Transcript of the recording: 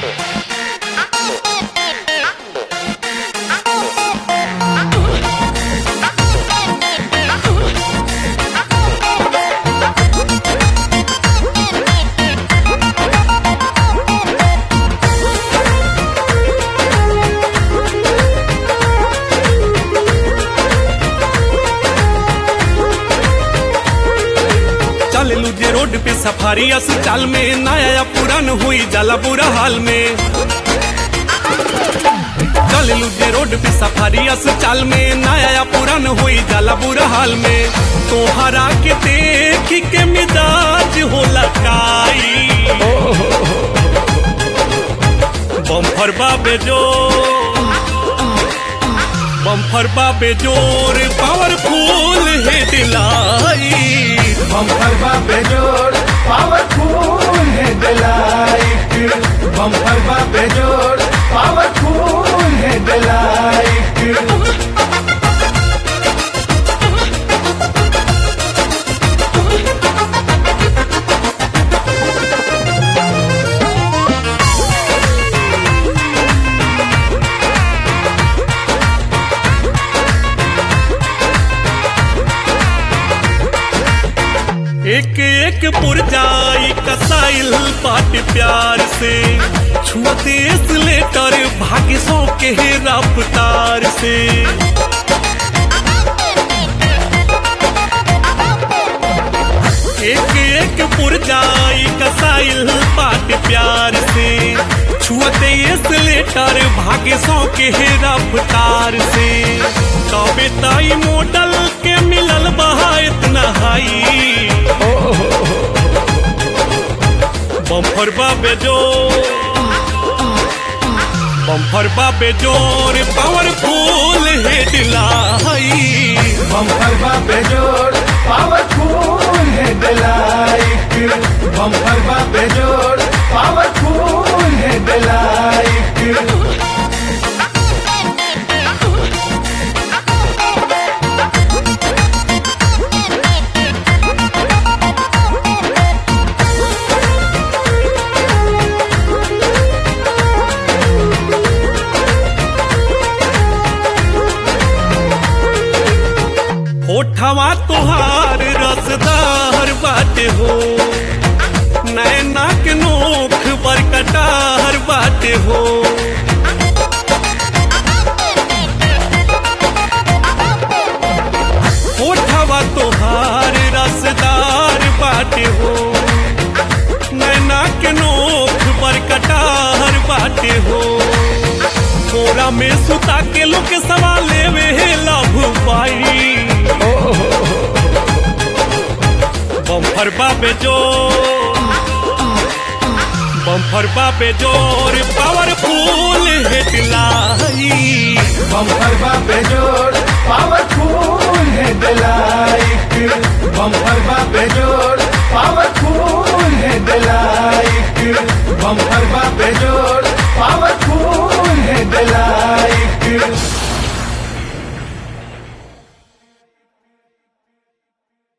चललू जे रोड पे सफारी अस्पताल में नया पुरान हुई जाला बुरा हाल में चललू जे रोड पे सफारी अस्पताल में नया पुरान हुई जाला बुरा हाल में तोहरा के देख के मिजाज होला काई बम्फर बाबे जो बम्फर बाबे जोर पावरफुल है दिलाई बम्पर बापे जोड़ पावरफुल है डिलाइट बम्पर बापे जोड़ पावरफुल है डिलाइट एक एक पुरजाई कसाइल बाट प्यार से छुअते लेटर भाग्य सौ के रफ्तार से एक एक पुरजाई कसाइल बाट प्यार से छुअते लेटर भाग्य सौ के रफ्तार से तबे ताई मॉडल के मिलल बहा इतना हाई बम्फर बाबे जोर बम्फर बाबे जोर पावरफुल है दिलाई बम्पर बापे जोड़ पावरफुल है डिलाइट बम्पर बापे जोड़ पावरफुल है डिलाइट होठवा तुहार रसदार बाटे हो नैना के नोख बरकटार बाटे हो होठवा तुहार रसदार बाटे हो नैना के नोख बरकटार बाटे हो थोड़ा में सुता के लोग के सवाल लेवे लभ पाई बम्फर बाबे जोर बम्फर बाबे जोर पावरफुल है दिलाई बम्पर बापे जोड़ पावरफुल है डिलाइट बम्पर बापे जोड़ पावरफुल है डिलाइट